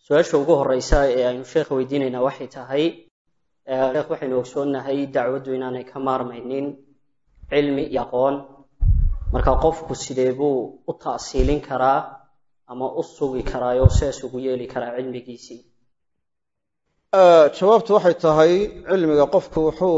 su-aasha ugu horeysa ee aynu sheekha weydiinaynaa waxay tahay sheekh waxaynu ogsoonnahay dacwaddu inaanay ka maarmaynin cilmi iyo aqoon marka qofku sidee buu u ta'siilin karaa ama u sugi karaayo sidaas ugu yeeli karaa cilmigiisii jawaabtu waxay tahay cilmiga qofku wuxuu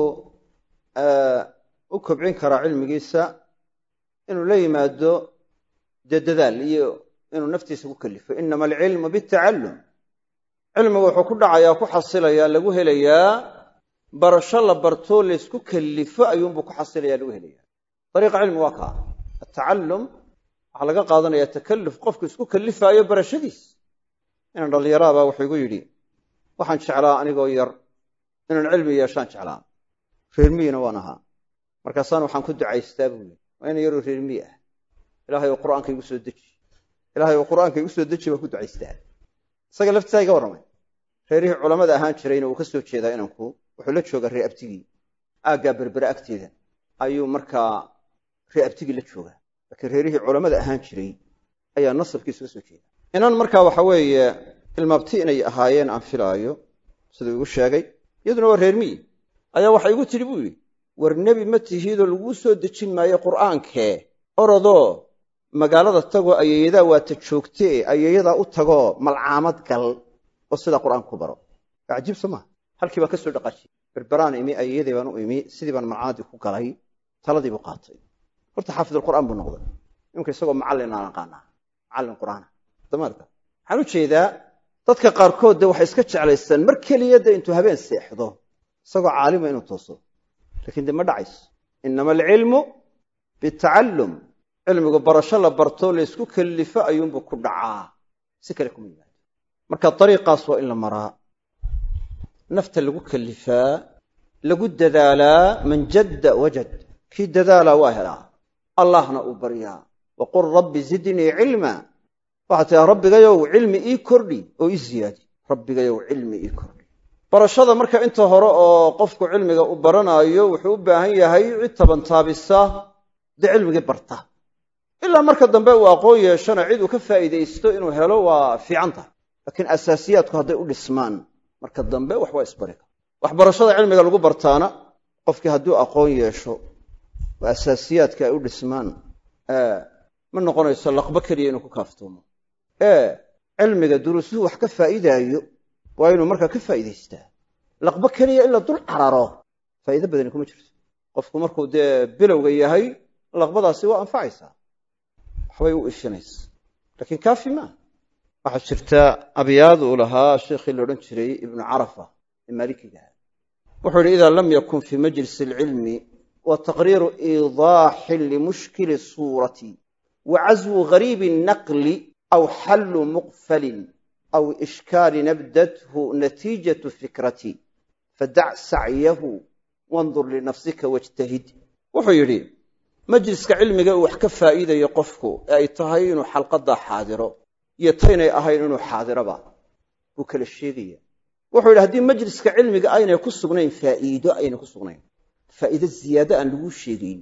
u kobcin karaa cilmigiisa inuu la yimaado dee dadaal iyo inuu naftiisa ku kalifo inama alcilmu bitacallum cilmigu wuxuu ku dhacayaa ku xasilayaa lagu helayaa barasho la barto laysku kalifo ayuunbuu ku xasilaya lagu helaya dariiqa cilmi waa kaa atacallum waxaa laga qaadanaya takalluf qofku isku kalifaayo barashadiis inaan dhallinyaraabaa wuxuu igu yidhi waxaan jeclaa anigoo yar inaan cilmi yeeshaan jeclaa reermiyina waan ahaa markaasaan waxaan ku ducaystaa buu yidhi waa ina yaroo reermiy ah ilaahay oo qur'aanka igu soo deji ilaahay oo qur'aanka igu soo deji baan ku ducaystaa isaga laftisaa iga warramay reerihii culammada ahaan jirayna wuu ka soo jeedaa inanku wuxuu la joogaa ree abtigii aaggaa berbere agteeda ayuu markaa ree abtigii la joogaa laakiin reerihii culammada ahaan jiray ayaa nasabkiisu ka soo jeeda inan markaa waxa weeye ilmaabti inay ahaayeen aan filaayo siduu igu sheegay iyaduna waa reermiyi ayaa waxa igu tidhi buu yidhi war nebi ma tihiidoo laguu soo dejin maayo qur'aankee orodoo magaalada tagoo ayeeyadaa waata joogtee ayeeyadaa u tagoo malcaamad gal oo sidaa qur'aanka ku baro waa cajiib soo maha halkii baan ka soo dhaqaajiyey berberaan imi ayeeyaday baan u imi sidii baan malcaamadii ku galay taladii buu qaatay horta xaafidulqur'aan buu noqday iminka isagoo macallin aan aqaanaa macallin qur'aana damaadka waxaan u jeedaa dadka qaarkood de waxay iska jeclaystaan mar keliya de intuu habeen seexdo isagoo caalima inuu tooso lakiin de ma dhacayso inama alcilmu bitacallum cilmigu barasho la barto laysku kellifo ayuunbuu ku dhacaa si kale kuma yimaado marka dariiqaas waa in la maraa nafta lagu kellifaa lagu dadaalaa man jadda wajad kii dadaalaa waa helaa allahna uu baryaa waqul rabbi zidnii cilma waxaad tiaa rabbigayow cilmi ii kordhi oo ii ziyaadi rabbigayow cilmi ii kordhi barashada marka inta hore oo qofku cilmiga u baranaayo wuxuu u baahan yahay cid tabantaabisa dee cilmigii barta ilaa marka dambe uu aqoon yeeshana cid uu ka faa'iidaysto inuu helo waa fiican tahay laakiin asaasiyaadku hadday u dhismaan marka dambe wax waa isbari kara waxbarashada cilmiga lagu bartaana qofkii hadduu aqoon yeesho oo asaasiyaadka ay u dhismaan ma noqonayso laqbo keliya inuu ku kaaftoomo ee cilmiga duruusuhu wax ka faa'iidaayo waa inuu markaa ka faa'iidaystaa laqbo keliya in la dul cararo faa'iido badani kuma jirto qofku markuu dee bilowga yahay laqbadaasi waa anfacaysaa waxbay u ishinaysa laakiin kaafi maa waxaa jirta abyaad uu lahaa sheikhii la odhan jiray ibnu carafa ee maalikigaha wuxuu yidhi idaa lam yakun fii majlisi alcilmi wa taqriiru iidaaxin limushkili suurati wa caswu gariibi naqli aw xallu muqfalin aw ishkaali nabdathu natiijatu fikrati fadac sacyahu wandur linafsika wajtahid wuxuu yidhi majliska cilmiga uu wax ka faa'iidayo qofku ee ay tahay inuu xalqaddaa xaadiro iyo taynay ahayn inuu xaadiroba buu kala sheegaya wuxuu yidhi haddii majliska cilmiga aynay ku sugnayn faa'iido aynay ku sugnayn faa'iido ziyaado aan laguu sheegayn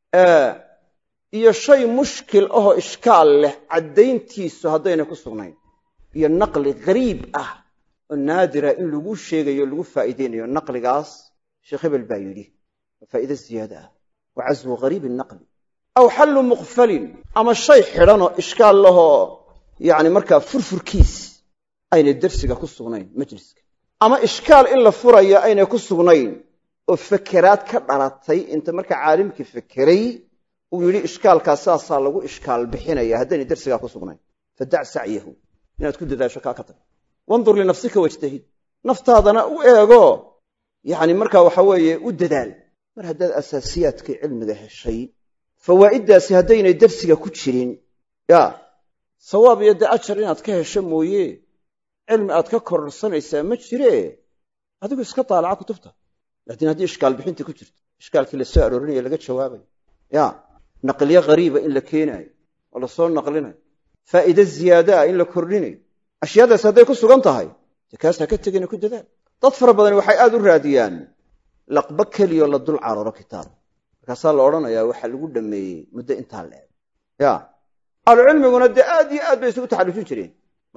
iyo shay mushkil ahoo ishkaal leh caddayntiisu haddaynay ku sugnayn iyo naqli gariib ah oo naadira in laguu sheegayo lagu faa'iidaynayo naqligaas sheekh hebel baa yidhi waa faa'iido ziyaado ah wa caswu gariibi naqli aw xallu muqfalin ama shay xidhanoo ishkaal lahoo yacni markaa furfurkiis aynay dersiga ku sugnayn majliska ama ishkaal in la furaya aynay ku sugnayn oo fakeraad ka dhalatay inta markaa caalimkii fekeray uu yidhi ishkaalkaas saasaa lagu ishkaal bixinaya haddaynay dersigaa ku sugnayn fadac sacyahu inaad ku dadaasho kaa ka tag wandur linafsika wajtahid naftaadana u eego yacni markaa waxa weeye u dadaal mar haddaad asaasiyaadkii cilmiga heshay fawaa'iddaasi haddaynay dersiga ku jirin ya sawaab iyo dee ajar inaad ka hesho mooye cilmi aad ka kororsanaysaa ma jiree adigu iska daalaca kutubta laakiin haddii ishkaal bixintii ku jirto ishkaalkii la soo aroorinaya laga jawaabayo ya naqliyo ghariiba in la keenaayo oo la soo naqlinayo faa'iide ziyaadaa in la kordhinayo ashyaadaas hadday ku sugan tahay dee kaas ha ka tegina ku dadaal dad fara badani waxay aad u raadiyaan laqbo keliyoo la dul cararo kitaab markaasaa la odhanayaa waxaa lagu dhameeyey muddo intaa leeg ya ahlucilmiguna dee aad iyo aad bay isugu taxallujin jireen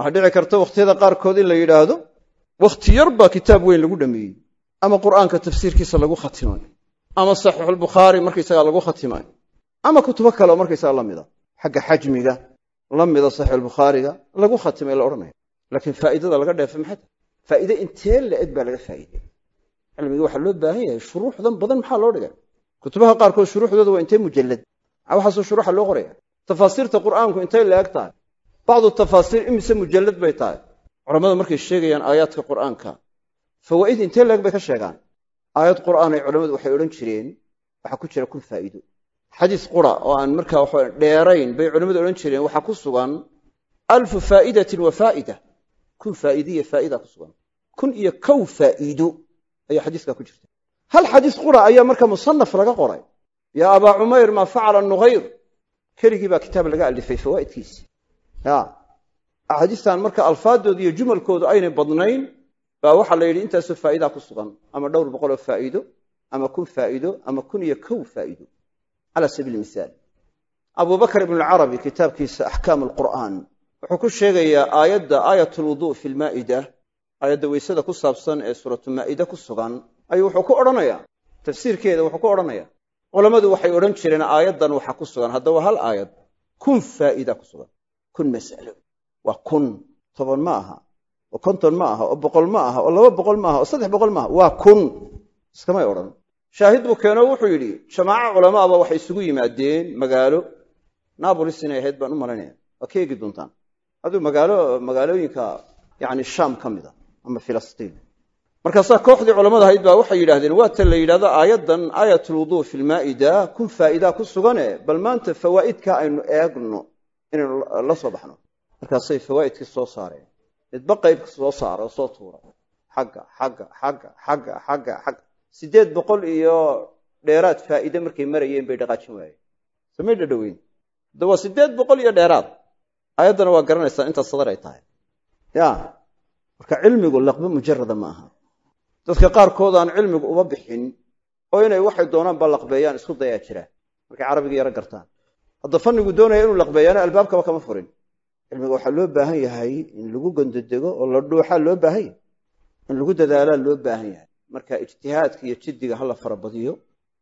waxaa dhici karta wakhtiyada qaarkood in la yidhaahdo wakhti yar baa kitaab weyn lagu dhameeyey ama qur'aanka tafsiirkiisa lagu khatimay ama saxiixulbukhaari markaysagaa lagu khatimay ama kutubo kale oo markaysaga la mida xagga xajmiga la mida saxiixulbukhaariga lagu khatimay la odhanaya laakiin faa'iidada laga dheefay maxay tahay faa'iide intee la eg baa laga faa'iidey cilmiga waxaa loo baahan yahay shuruuxdan badan maxaa loo dhigay kutubaha qaarkood shuruuxdooda waa intee mujallad waxaasoo shuruuxa loo qoraya tafaasiirta qur'aanku intay la eg tahay bacdu tafaasiir imise mujallad bay tahay culammadu markay sheegayaan aayaadka qur'aanka fawaa'id intee la eg bay ka sheegaan aayad qur'aan ay culammadu waxay odhan jireen waxaa ku jira kun faa'iido xadiis qura oo aan markaa waxa dheerayn bay culammadu odhan jireen waxaa ku sugan alfu faa'idatin wa faa'ida kun faa'iidiya faa'ida ku sugan kun iyo kow faa'iido ayaa xadiiska ku jirta hal xadiis qura ayaa marka musanaf laga qoray yaa abaa cumayr maa facala nughayr keligii baa kitaab laga alifay fawaa'idkiisi ya axaadiistan marka alfaadooda iyo jumalkoodu aynay badnayn baa waxaa la yidhi intaasoo faa'idaa ku sugan ama dhowr boqoloo faa'iido ama kun faa'iido ama kun iyo kow faa'iido cala sabiili mihaal abubakr ibn alcarabi kitaabkiisa axkaam alqur'aan wuxuu ku sheegayaa aayadda aayat lwuduu fi lmaa'ida aayadda weysada ku saabsan ee suuratu maa'ide ku sugan ayuu wuxuu ku odhanayaa tafsiirkeeda wuxuu ku odhanaya culammadu waxay odhan jireen aayaddan waxaa ku sugan haddaba hal aayad kun faa'ida ku sugan kun mas'alo waa kun toban ma aha oo konton ma aha oo boqol ma aha oo laba boqol ma aha oo saddex boqol ma aha waa kun iskamay odhan shaahid buu keeno wuxuu yidhi jamaaco culamaaba waxay isugu yimaadeen magaalo naabolis inay ahayd baan u malaynaya waa ka eegi doontaan aduu magaalo magaalooyinka yani shaam ka mid a ama filistiin markaasaa kooxdii culamada ahayd baa waxay yidhahdeen waa tan la yidhahdo aayaddan aayat lwuduu fi lmaa'ida kun faa'idaa ku sugane bal maanta fawaa'idka aynu eegno inaynu la soo baxno markaasay fawaa'idkii soo saareen midba qaybka soo saara oo soo tuura xagga xagga xagga xagga xagga xagga siddeed boqol iyo dheeraad faa'iide markay marayeen bay dhaqaajin waayeen samay dhadhoweyn hadda waa siddeed boqol iyo dheeraad aayaddana waa garanaysaa intaas sadar ay tahay ya marka cilmigu laqbo mujarada ma aha dadka qaarkood aan cilmigu uma bixin oo inay waxay doonaanba laqbeeyaan isku dayaa jira markay carabiga yaro gartaan hadda fannigu doonaya inuu laqbeeyaana albaabkaba kama furin cilmiga waxaa loo baahan yahay in lagu gondodego oo la dhuuxaa loo baahan yahay in lagu dadaalaa loo baahan yahay marka ijtihaadka iyo jiddiga hala farabadiyo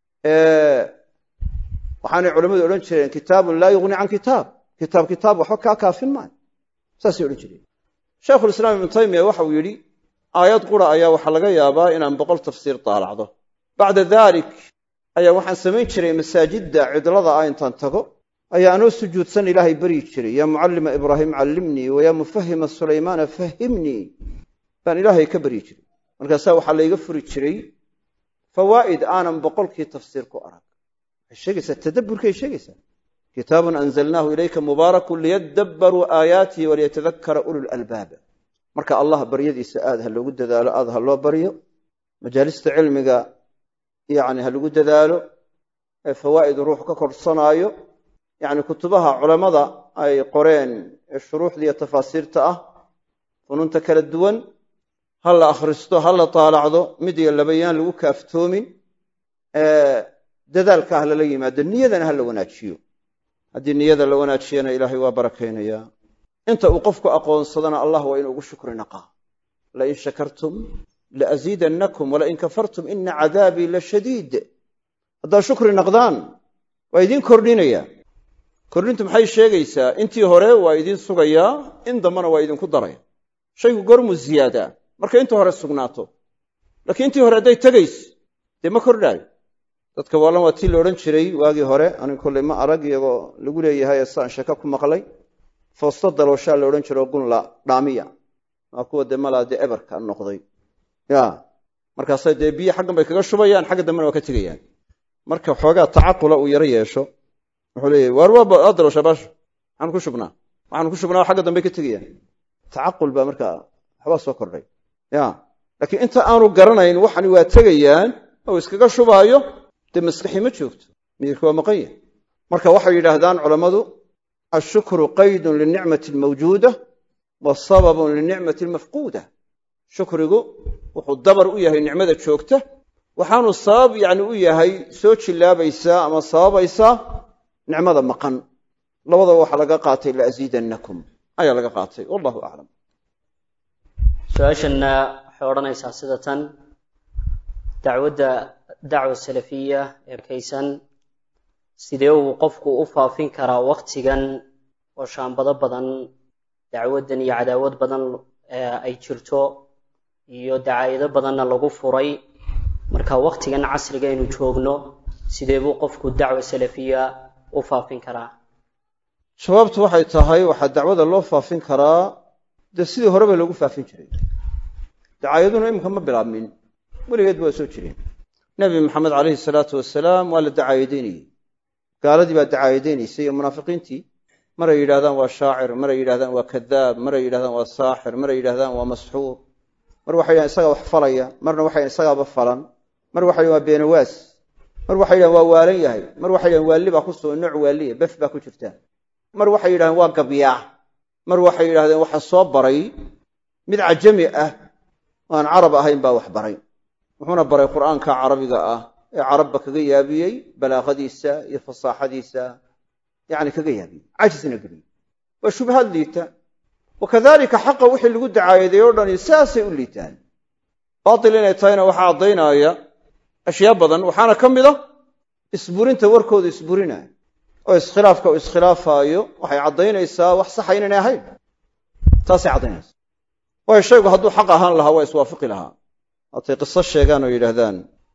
waxaanay culammadu odhan jireen kitaabun laa yughni can kitaab kitaab kitaab waxba kaa kaafin maayo saasay odhan jireen shaykhulislaam ibnu taymiya waxauu yidhi aayad qura ayaa waxaa laga yaabaa inaan boqol tafsiir daalacdo bacda dalik ayaa waxaan samayn jiray masaajidda cidlada ah intaan tago ayaa anoo sujuudsan ilaahay baryi jiray yaa mucallima ibraahim callimnii wayaa mufahima sulaymaana fahimnii baan ilaahay ka baryi jiray markaasaa waxaa layga furi jiray fawaa'id aanan boqolkii tafsiir ku arag waxay sheegaysaa tadabburkay sheegaysaa kitaabun anzalnaahu ilayka mubaarakun liyadabbaruu aayaatihi waliyatadakara ulu lalbaab marka allah baryadiisa aad ha loogu dadaalo aad ha loo baryo majaalista cilmiga yani ha lagu dadaalo ee fawaa'id ruux ka korsanaayo yani kutubaha culammada ay qoreen ee shuruuxda iyo tafaasiirta ah fununta kala duwan ha la akhristo ha la taalacdo mid iyo labayaan lagu kaaftoomin dadaalka ah lala yimaado niyadana ha la wanaajiyo haddii niyada la wanaajiyana ilaahay waa barakaynayaa inta uu qofku aqoonsadana allah waa inuu ugu shukri naqaa lain shakartum laasiidannakum walain kafartum ina cadaabii la shadiid haddaad shukri naqdaan waa idiin kordhinaya kordhintu maxay sheegaysaa intii hore waa idiin sugayaa in dambana waa idinku daraya shaygu gormuu ziyaadaa marka inta hore sugnaato laakiin intii hore hadday tegays dee ma kordhaayo dadka waalan waa tii la odhan jiray waagii hore aniga kolley ma arag iyagoo lagu leeyahay saan shaka ku maqlay foosto dalooshaa la odhan jiro gunla dhaamiya waa kuwa dee malaa dee eberka noqday ya markaasay dee biyo xaggan bay kaga shubayaan xagga dambena waa ka tegayaan marka xoogaa tacaqula uu yaro yeesho wuxuu leeyahy waar waa dalooshaa baasho maxaanu ku shubnaa waxaanu ku shubnaa xagga dambe ka tegayaan tacaqul baa markaa waxbaa soo kordhay ya laakiin inta aanu garanayn waxani waa tegayaan oo iskaga shubaayo dee maskaxi ma joogto miyirka waa maqan yahy marka waxay yidhaahdaan culammadu ashukru qaydun linicmati almawjuuda wa sababun linicmati almafquuda shukrigu wuxuu dabar u yahay nicmada joogta waxaanu sabab yani u yahay soo jillaabaysaa ama sababaysaa nicmada maqan labadaba waxaa laga qaatay laasiidannakum ayaa laga qaatay wallahu aclam su-aashanna waxay odhanaysaa sida tan dacwadda dacwa salafiya ee kaysan sidee uu qofku u faafin karaa waktigan oo shaambado badan dacwaddan iyo cadaawad badan ay jirto iyo dacaayado badanna lagu furay marka waktigan casriga aynu joogno sidee buu qofku dacwa salafiya u faafin karaa jawaabtu waxay tahay waxaa dacwada loo faafin karaa dee sidii horeba loogu faafin jiray dacaayaduna iminka ma bilaabmin weligeed waa soo jireen nebi maxamed calayhi salaatu wasalaam waa la dacaayadaynayey gaaladii baa dacaayadaynaysay iyo munaafiqiintii maray yidhahdaan waa shaacir maray yidhahdaan waa kadaab maray yidhahdaan waa saaxir maray yidhahdaan waa masxuur mar waxay yidhahan isagaa wax falaya marna waxay yidhahan isagaaba falan mar waxay yidhahan waa beenawaas mar waxay yidhahan waa waalan yahay mar waxay yidhahan waalli baa ku sugan nooc waaliya bef baa ku jirta mar waxay yidhahdeen waa gabyaa mar waxay yidhahdeen waxa soo baray mid cajami ah oo aan carab ahayn baa wax baray wuxuuna baray qur'aanka carabiga ah ee carabba kaga yaabiyey balaaqadiisa iyo fasaaxadiisa yani kaga yaabiyey cajisna geliyey waa shubahaad liita wakadalika xaqa wixii lagu dacaayaday o dhani saasay u liitaan baatil inay tahayna waxaa caddaynaya ashyaa badan waxaana ka mid a isburinta warkooda isburinaya oo iskhilaafka uu iskhilaafaayo waxay caddaynaysaa wax saxa inaynay ahayn taasay caddaynaysaa waayo shaygu hadduu xaq ahaan lahaa waa iswaafaqi lahaa haatay qiso sheegaan oo yidhaahdaan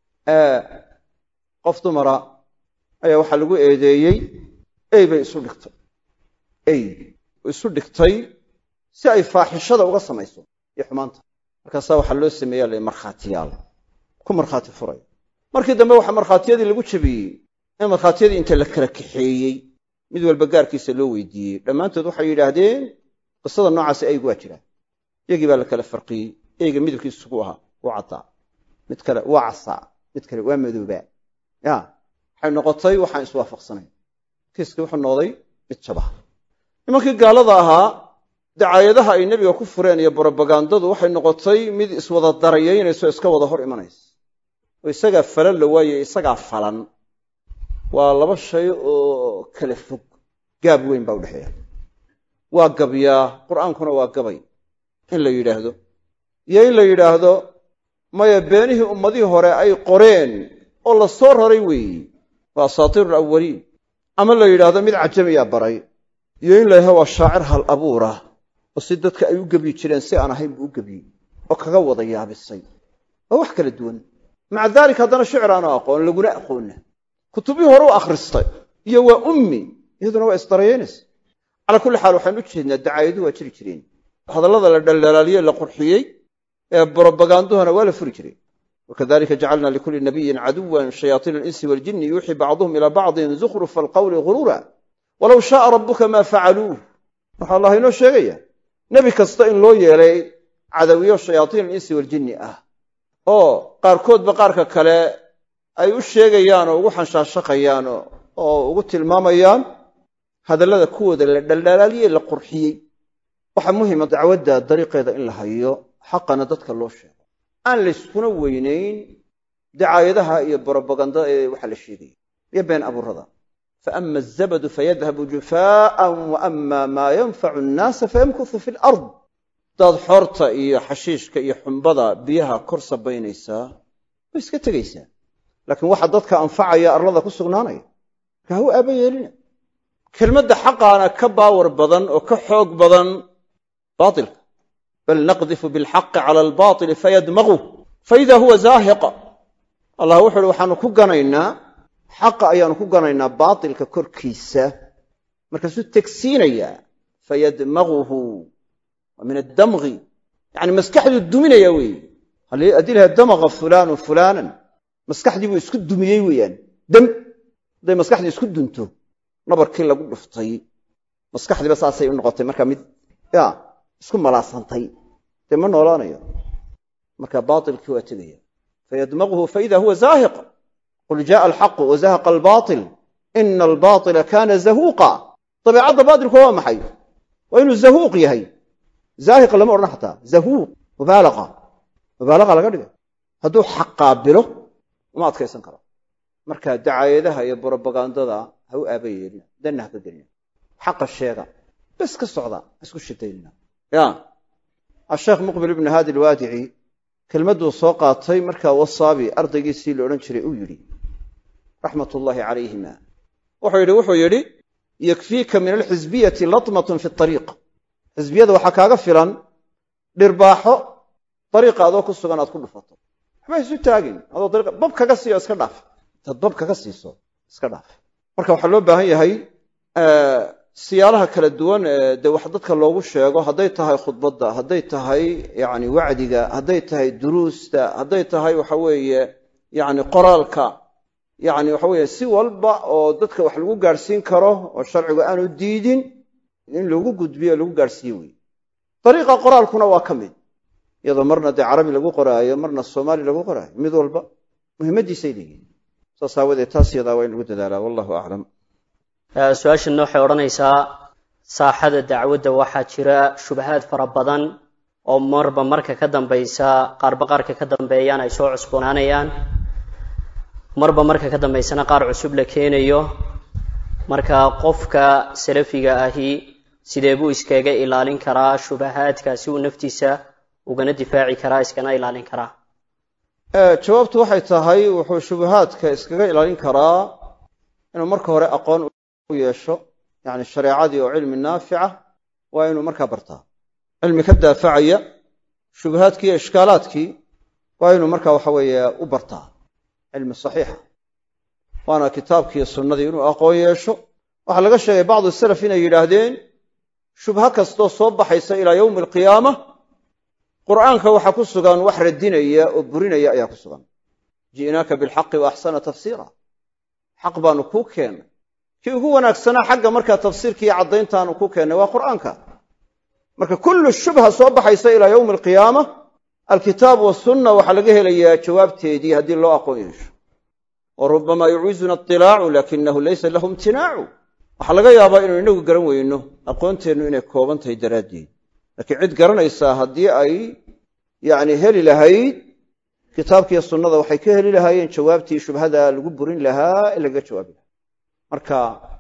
qof dumara ayaa waxaa lagu eedeeyey ey bay isu dhigtay ey isu dhigtay si ay faaxishada uga samayso iyo xumaanta markaasaa waxaa loo sameeya la markhaatiyaal ku markhaati furay markii dambe waxaa markhaatiyadii lagu jabiyey in markhaatiyadii inta la kala kaxeeyey mid walba gaarkiisa loo weydiiyey dhammaantood waxay yidhaahdeen qisada noocaasi eygu waa jiraa iyagii baa la kala farqiyey eyga midabkiisu sugu ahaa waa caddaa mid kale waa casaa mid kale waa madoobaa ya waxay noqotay waxaan iswaafaqsanayn kiiskii wuxuu noqday mid jabah nimankii gaalada ahaa dacaayadaha ay nebiga ku fureen iyo brobagandadu waxay noqotay mid iswada darayaynayso iska wada hor imanaysa oo isagaa falan la waaye isagaa falan waa laba shay oo kala fog gaab weyn baa udhexeeya waa gabyaa qur'aankuna waa gabay in la yidhaahdo iyo in la yidhaahdo maya beenihii ummadihii hore ay qoreen oo la soo raray weeyi waa asaatiiru alawaliin ama la yidhaahdo mid cajamiyaa baray iyo in la yidhahdo waa shaacir hal abuura oo si dadka ay u gebyi jireen si aan ahayn buu u gebyey oo kaga wada yaabisay waa wax kala duwan maca daalika haddana shicir aanu aqoon laguna aqoonna kutubihii hore u akhristay iyo waa ummi iyaduna waa isdarayeynaysa calaa kulli xaal waxaan u jeednaa dacaayaduhu waa jiri jireen hadallada la dhaldhalaaliye la qurxiyey ee brobaganduhana waa la furi jiray wakadalika jacalna likulli nabiyin caduwan shayaaiina alinsi waljini yuuxii bacduhum ilaa bacdin zukhrufa alqawli ghuruura walow shaaa rabbuka maa facaluuh waxaa allah inoo sheegaya nebi kasta in loo yeelay cadawiyo shayaaiin alinsi waljinni ah oo qaarkoodba qaarka kale ay u sheegayaan oo ugu xanshaashaqayaan oo ugu tilmaamayaan hadallada kuwooda la dhaldhalaaliyey la qurxiyey waxaa muhima dacwadda dariiqeeda in la hayo xaqana dadka loo sheego aan layskuna weynayn dacaayadaha iyo brobagandada ee waxa la sheegaya iyo been abuurada faama azabadu fayadhabu jufaa'an wa ama maa yanfacu annaasa fayamkusu fi lard hadaad xoorta iyo xashiishka iyo xumbada biyaha kor sabaynaysaa way iska tegaysaa laakiin waxa dadka anfacaya arlada ku sugnaanaya marka ha u aaba yeelina kelmadda xaqaana ka baawar badan oo ka xoog badan baatilka bal naqdifu bilxaqi cala albaili fayadmagu faida huwa zaahiqa allah wuxu uhi waxaanu ku ganaynaa xaqa ayaanu ku ganaynaa baatilka korkiisa markaasuu tegsiinayaa fayadmaguhu waa min addamgi yani maskaxduu duminaya weeye haddii laha damaga fulaanu fulaanan maskaxdii buu isku dumiyey weeyaan dam hadday maskaxdii isku dunto nabarkii lagu dhuftay maskaxdiiba saasay u noqotay marka mid ya isku malaasantay dee ma noolaanayo marka baailkii waa tegaya fayadmaguhu faida huwa zaahiq qul jaءa alxaqu wazahaqa albaail ina albaila kana zahuuqa dabeecadda baatilku waa maxay waa inuu zahuuq yahay zaahiq lama odhan xataa zahuuq mubaalaqa mubaalaqa laga dhigay hadduu xaq qaabilo uma adkaysan karo marka dacaayadaha iyo brobagandada ha u aaba yeelina danna ha ka gelina xaqa sheega bes ka socda isku shidaynna ya asheekh muqbil ibnu haadi alwaadici kelmadduu soo qaatay markaa wasaabi ardaygiisii la odhan jiray uu yidhi raxmat ullaahi calayhima wuxuu yidhi wuxuu yidhi yakfiika min alxisbiyati latmatun fi ariiq xisbiyada waxaa kaaga filan dhirbaaxo dariiqa adoo ku sugan aad ku dhufato waxba isu taagin adoo dariiqa bab kaga siiyo iska dhaaf intaad bab kaga siiso iska dhaaf marka waxaa loo baahan yahay siyaalaha kala duwan ee dee wax dadka loogu sheego hadday tahay khudbadda hadday tahay yani wacdiga hadday tahay duruusta hadday tahay waxa weeye yani qoraalka yani waxa weeye si walba oo dadka wax lagu gaadhsiin karo oo sharcigu aanu diidin in lagu gudbiyo lagu gaadhsiiye wey dariiqa qoraalkuna waa ka mid iyadoo marna dee carabi lagu qoraayo marna soomaali lagu qoraayo mid walba muhimmadiisay leeyihin saas aawadeed taas yadaa waa in lagu dadaalaa wallahu aclam su-aashanna waxay odhanaysaa saaxada dacwadda waxaa jira shubahaad fara badan oo marba marka ka dambaysa qaarba qaarka ka dambeeyaan ay soo cusboonaanayaan marba marka ka dambaysana qaar cusub la keenayo marka qofka salafiga ahi sidee buu iskaga ilaalin karaa shubahaadka si uu naftiisa ugana difaaci karaa iskana ilaalin karaa jawaabtu waxay tahay wuxuu shubahaadka iskaga ilaalin karaa inuu marka hore aqoon u yeesho yani shareecadii oo cilmi naafica waa inuu markaa bartaa cilmi ka daafacaya shubahaadkii iyo ishkaalaadkii waa inuu markaa waxa weeye u bartaa cilmi saxiixa waana kitaabkiiyo sunnadii inuu aqoon yeesho waxaa laga sheegay bacdu salaf inay yidhaahdeen shubha kastoo soo baxaysa ilaa yowmi alqiyaama qur'aanka waxaa ku sugan wax radinaya oo burinaya ayaa ku sugan ji'naaka bilxaqi wa axsana tafsiira xaq baanu kuu keennay kii ugu wanaagsanaa xagga markaa tafsiirka iyo caddayntaanu ku keennay waa qur'aanka marka kullu shubha soo baxaysa ilaa yowmi alqiyaama alkitaab wasunna waxaa laga helayaa jawaabteedii haddii loo aqoon yeesho wa rubbama yuciizuna itilaacu laakinahu laysa lahu imtinaacu waxaa laga yaabaa inuu inagu garan weyno aqoonteennu inay kooban tahay daraaddeed laakiin cid garanaysaa haddii ay yacni heli lahayd kitaabkiiyo sunnada waxay ka heli lahaayeen jawaabtii shubhada lagu burin lahaa ee lagaga jawaabi lahaa marka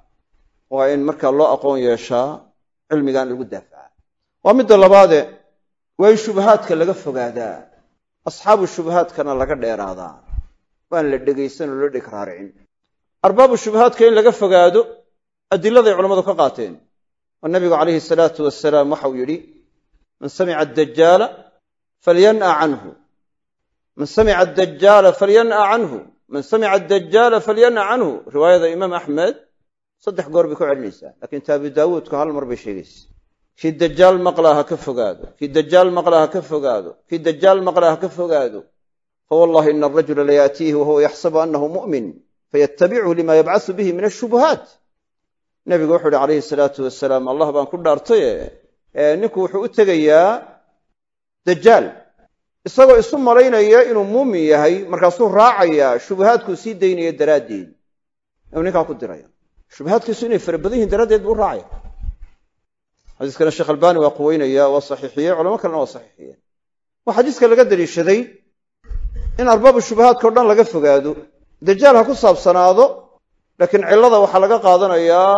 waa in markaa loo aqoon yeeshaa cilmigan lagu daafacaa waa midda labaade waa in shubahaadka laga fogaadaa asxaabu shubahaadkana laga dheeraadaa waan la dhegaysan oo loo dheg raaricin arbaabu shubahaadka in laga fogaado adiladay culammadu ka qaateen oo nabigu calayhi salaatu wasalaam waxau yidhi man samica adajaala falyan'a canhu man samica adajaala falyan'a canhu man samica adajaala falyan'a canhu riwaayada imaam axmed saddex goor bay ku celinaysaa laakiin ta abu daawuudku hal mar bay sheegaysa kii dajaal maqlaa ha ka fogaado kii dajaal maqlaa ha ka fogaado kii dajaal maqlaa ha ka fogaado fawallahi ina arajula layaatiihi wahuwa yaxsabu annahu mu'min fayatabichu lima yabcasu bihi min ashubuhaat nebigu wuxuu uhi calayhi salaatu wasalaam allah baan ku dhaartaye ninku wuxuu u tegayaa dajaal isagoo isu malaynaya inuu muumin yahay markaasuu raacayaa shubahaadkuu sii daynaya daraaddeed inuu ninkaa ku diraya shubahaadkiisu inay fara badan yihin daraaddeed buu raacaya xadiiskana sheekh albaani waa quweynaya waa saxiixiyey culamo kalena waa saxiixiyeen waa xadiiska laga daliishaday in arbaabu shubahaadka o dhan laga fogaado dajaal ha ku saabsanaado laakiin cillada waxaa laga qaadanayaa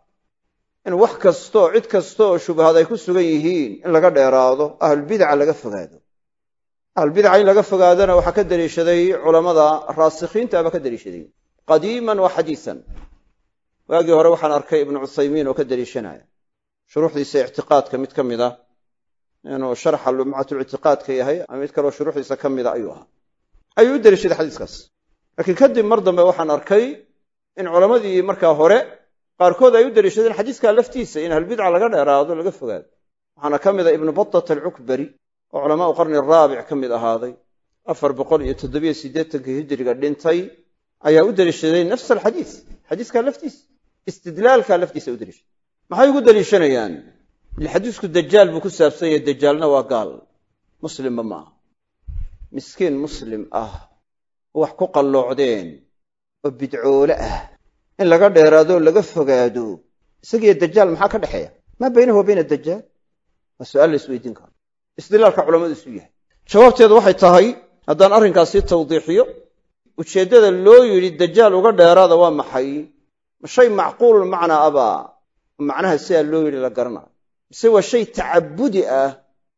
in wax kastaoo cid kasta oo shubahaad ay ku sugan yihiin in laga dheeraado ahlulbidaca laga fogaado ahlulbidaca in laga fogaadona waxaa ka daliishaday culammada raasikhiinta aba ka daliishaday qadiiman wa xadiisan waagii hore waxaan arkay ibnu cuthaymiin oo ka daliishanaya shuruuxdiisa ictiqaadka mid ka mid a inuu sharxa lumcatulictiqaadka yahay ama mid kaleo shuruuxdiisa ka mida ayuu ahaa ayuu u daliishaday xadiiskaas laakiin kadib mar dambe waxaan arkay in culammadii markaa hore qaarkood ay u daliishadeen xadiiskaa laftiisa in ahlbidca laga dheeraado laga fogaado waxaana ka mid a ibnu batat alcukbari oo culamaau qarni raabic ka mid ahaaday afar boqol iyo toddobiyo siddeetankii hijiriga dhintay ayaa u daliishaday nafs alxadiis xadiiskaa laftiisa istidlaalkaa laftiisa u daliishaday maxay ugu daliishanayaan xadiisku dajaal buu ku saabsan yahay dajaalna waa gaal muslimba ma aha miskiin muslim ah oo wax ku qalloocdeen oo bidcoole ah in laga dheeraadoo laga fogaado isagiiyo dajaal maxaa ka dhexeeya maa baynahu wa bayna dajaal waa su'aal la isweydiin karo istidlaalka culammadu isu yahay jawaabteedu waxay tahay haddaan arrinkaas sii tawdiixiyo ujeeddada loo yidhi dajaal uga dheeraada waa maxay ma shay macquul macnaa abaa macnaha sidaa loo yidhi la garanayo mise waa shay tacabudi ah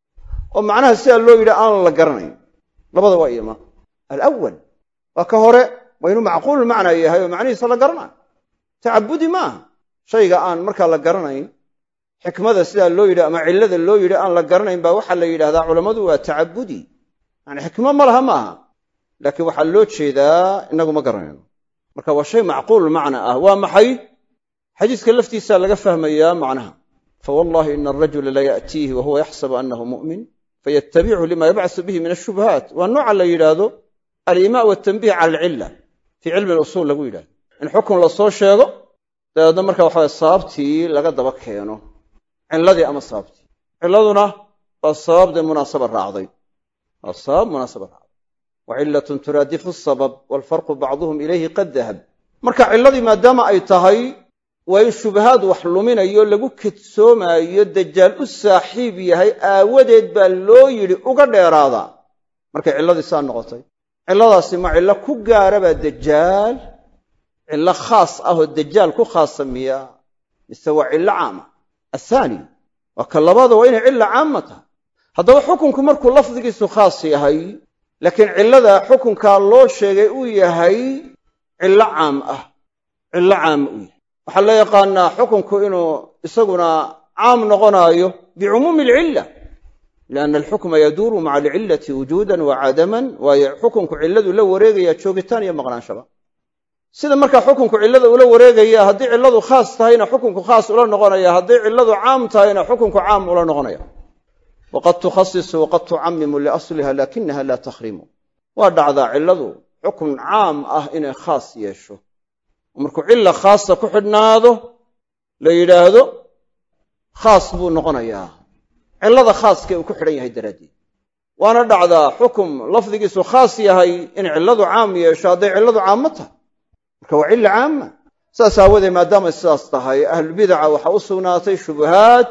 oo macnaha sidaa loo yidhi aan la garanayn labada waa iyoma alawal waa ka hore waa inuu macquululmacnaa yahay oo macnihiisa la garanayo tacabudi maaha shayga aan markaa la garanayn xikmada sidaa loo yidhi ama cillada loo yidhi aan la garanayn baa waxaa la yidhahdaa culammadu waa tacabudi yani xikmo ma laha maaha laakiin waxaa loo jeedaa inagu ma garanayno marka waa shay macquul macna ah waa maxay xadiiska laftiisa laga fahmayaa macnaha fawallahi ina arajula la ya'tiihi wa huwa yaxsabu annahu mu'min fayatabichu lima yabcasu bihi min ashubhaat waa nooca la yidhaahdo alimaa waltanbih cala alcilla fii cilmi alusuul lagu yidhahdo in xukun la soo sheego dabeedna marka waxawaye sababtii laga daba keeno cilladii ama sababtii cilladuna waa sabab dee munaasaba raacday waa sabab munaasaba raacday wa cilatun turaadifu asabab waalfarqu bacduhum ilayhi qad dahab marka cilladii maadaama ay tahay waa in shubahaad wax luminayo lagu kedsoomaayo dajaal u saaxiib yahay aawadeed baa loo yidhi uga dheeraada markay cilladii saa noqotay cilladaasi ma cillo ku gaarabaa dajaal cillo khaas ah oo dajaal ku khaasa miya mise waa cillo caama athaani waa ka labaada waa inay cilla caama tahay haddaba xukunku markuu lafdigiisu khaas yahay laakiin cillada xukunkaa loo sheegay uu yahay cillo caam ah cillo caama uu yahay waxaa la yaqaanaa xukunku inuu isaguna caam noqonaayo bicumuumi alcilla lianna alxukma yaduuru maca alcillati wujuudan wa cadaman waayo xukunku cilladu la wareegaya joogitaan iyo maqnaanshaba sida markaa xukunku cillada ula wareegaya haddii cilladu khaas tahayna xukunku khaas ula noqonaya hadday cilladu caam tahayna xukunku caam ula noqonaya waqad tukhasisu waqad tucamimu liasliha laakinaha laa takhrimu waa dhacdaa cilladu xukun caam ah inay khaas yeesho markuu cilla khaasa ku xidhnaado la yidhaahdo khaas buu noqonayaa cillada khaaskee uu ku xidhan yahay daraaddeed waana dhacdaa xukum lafdigiisu khaas yahay in cilladu caam yeesho hadday cilladu caamo tahay marka waa cilla caama saas aawadeed maadaamay sidaas tahay ahlulbidaca waxaa u sugnaatay shubahaad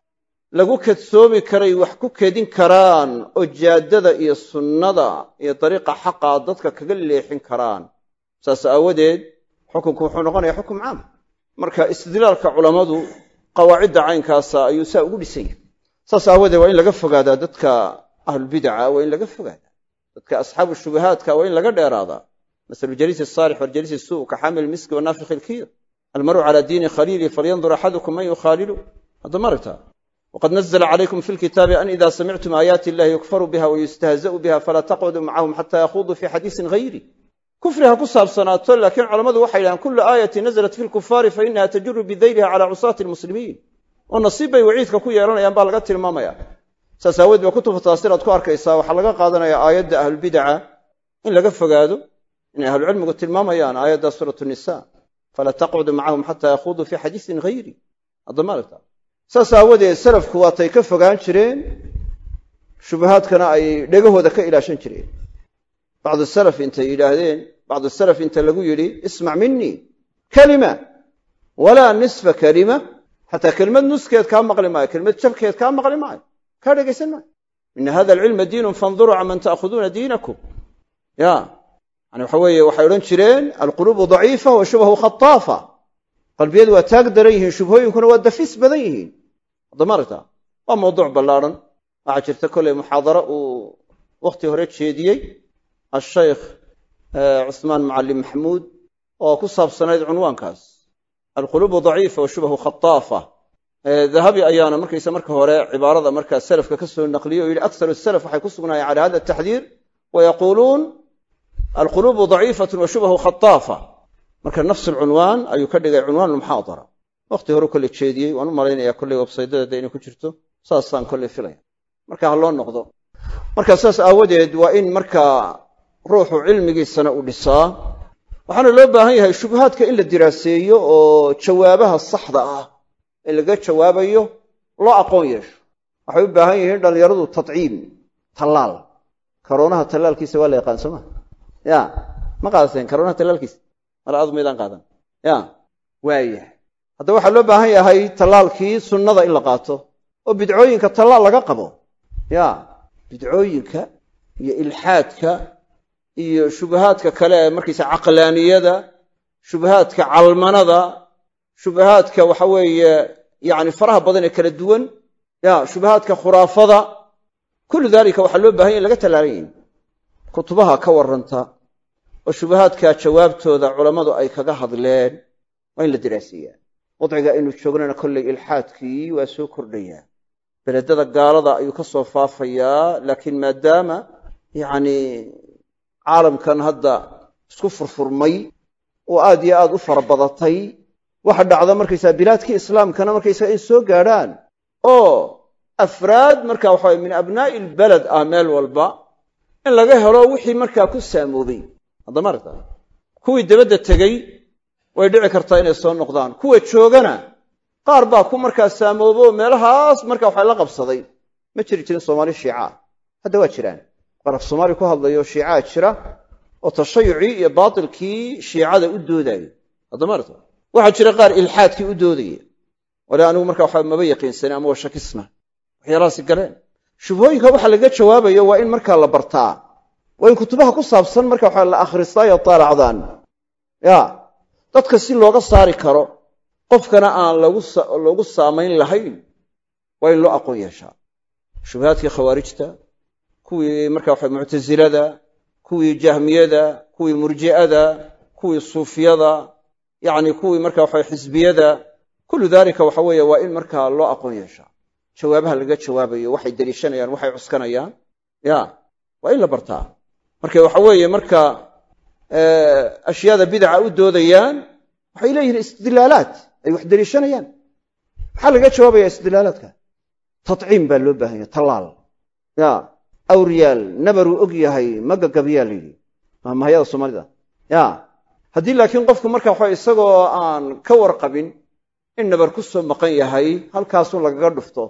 lagu kadsoomi karay wax ku kedin karaan oo jaaddada iyo sunnada iyo dariiqa xaqa dadka kaga leexin karaan saas aawadeed xukunku wuxuu noqonayaa xukum caam marka istidlaalka culammadu qawaacidda caynkaasa ayuu saa ugu dhisan yahay saas aawadeed waa in laga fogaadaa dadka ahlulbidaca waa in laga fogaadaa dadka asxaabu shubahaadka waa in laga dheeraadaa masalu jaliisi asaalix waljaliisi suu ka xaamil miski wanaafikhi ilkiir almaru calaa diini khaliili falyandur axadukum man yukhaalilu hadda maragta wqad nazla calaykum fi lkitaabi an ida samictum aayaati illahi yukfaru biha wayustahza'u biha falaa taqcuduu macahum xata yakhuduu fi xadiisin hayri kufri ha ku saabsanaato laakiin culammadu waxay yidhahaan kulu aayati naزlat fi lkufaari fainaha tajuru bidayliha cala cusaati lmuslimiin oo nasiib bay waciidka ku yeelanayaan baa laga tilmaamaya saas aaweed ba kutubu taasiraad ku arkaysaa waxaa laga qaadanaya aayadda ahlulbidaca in laga fogaado inay ahlucilmigu tilmaamayaan aayadda suurat nisa falaa taqcuduu macahum xata yakhuduu fi xadiisin hayri adamaalta saas aawadeed salafku waatay ka fogaan jireen shubahaadkana ay dhegahooda ka ilaashan jireen bacdu salaf intay yidhaahdeen bacdu salaf inta lagu yidhi ismac minii kalima walaa nisfa kalima xataa kelimad nuskeed kaa maqli maayo kelimad jabkeed kaa maqli maayo kaa dhegaysan maayo ina hada alcilma diinun fanduruu canman ta'khuduuna diinakum ya yani waxa weeye waxay odhan jireen alquluubu daciifa wa shubhu khataafa qalbiyadu waa taag daran yihiin shubhooyinkuna waa dafis badan yihiin addamaragta waa mawduuc ballaarhan waxaa jirta kolley muxaadaro uu wakhti hore jeediyey ashaykh cusmaan macalin maxamuud oo ku saabsanayd cunwaankaas alquluubu daciifa wa shubhu khataafa dahabi ayaana markaysa marka hore cibaarada markaa salafka ka soo naqliyey oo yidhi akharu salaf waxay ku sugnaayeen cala hada ataxdiir wayaquuluun alquluubu daciifatu wa shubhu khataafa marka nafs alcunwaan ayuu ka dhigay cunwaan lmuxaadara wakhti hore kolley jeediyey waan u malaynaya kolley websaydadeeda inay ku jirto saasaan kolley filaya marka ha loo noqdo marka saas aawadeed waa in markaa ruuxu cilmigiisana u dhisaa waxaana loo baahan yahay shubahaadka in la diraaseeyo oo jawaabaha saxda ah ee laga jawaabayo loo aqoon yeesho waxay u baahan yihiin dhallinyaradu tadciim tallaal karoonaha tallaalkiisa waa la yaqaan soo ma ya ma qaadateen karoonaha tallaalkiisa mala adu maydaan qaadan ya waayahay haddaba waxaa loo baahan yahay tallaalkii sunnada in la qaato oo bidcooyinka tallaal laga qabo ya bidcooyinka iyo ilxaadka iyo shubahaadka kale ee markaysa caqlaaniyada shubahaadka calmanada shubahaadka waxa weeye yacni faraha badan ee kala duwan ya shubahaadka khuraafada kullu daalika waxaa loo bahan ya in laga tallaalan yahi kutubaha ka warranta oo shubahaadka jawaabtooda culammadu ay kaga hadleen waa in la diraasiyaa wadciga aynu joognana kolley ilxaadkii waa soo kordhayaa beledada gaalada ayuu ka soo faafayaa laakiin maadaama yacni caalamkan hadda isku furfurmay oo aad iyo aad u fara badatay waxa dhacda markaysaa bilaadkii islaamkana markaysaga in soo gaadhaan oo afraad marka waxa min abnaa'i ilbaled ah meel walba in laga helo wixii markaa ku saamoobay haddama aragta kuwii dabadda tegey way dhici kartaa inay soo noqdaan kuwa joogana qaar baa ku markaa saamoobo meelahaas marka waxa la qabsaday ma jiri jirin soomaali shiicaa hadda waa jiraan qaar af soomaali ku hadlayo shiicaa jira oo tashayucii iyo baatilkii shiicada u doodayo haddama aragta waxaa jira qaar ilxaadkii u doodaya wale anigu marka waxa maba yaqiinsanin ama waa shakisna waxyaalahaasi galeen shubhooyinka waxa laga jawaabayo waa in markaa la bartaa waa in kutubaha ku saabsan marka waxa la akhristaa iyo taalacdaan ya dadka si looga saari karo qofkana aan loogu saamayn lahayn waa in loo aqoon yeeshaa shubahaadkii khawaarijta kuwii marka waxa muctasilada kuwii jahmiyada kuwii murji'ada kuwii suufiyada yacni kuwii marka waxa xisbiyada kullu daalika waxa weeye waa in markaa loo aqoon yeeshaa jawaabaha laga jawaabayo waxay deliishanayaan waxay cuskanayaan ya waa in la bartaa marka waxa weeye marka ashyaada bidaca u doodayaan waxay leeyihiin istidlaalaat ay wax deliishanayaan maxaa laga jawaabaya istidlaalaadka tadciim baa loo baahanya tallaal ya awriyaal nabaruu og yahay magagabiyaa la yidhi mahmahyada soomaalida ya haddii laakiin qofku marka waxa isagoo aan ka warqabin in nabar ku soo maqan yahay halkaasun lagaga dhufto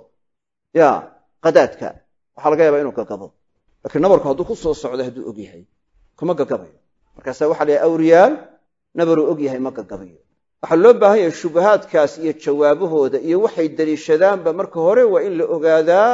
ya qadaadka waxaa laga yaabaa inuu gagabo laakiin nabarku hadduu ku soo socdo hadduu og yahay kuma gagabayo markaasa waxa la yahay awriyaal nabaruu og yahay ma gagabayo waxaa loo baahan yahay shubahaadkaas iyo jawaabahooda iyo waxay deliishadaanba marka hore waa in la ogaadaa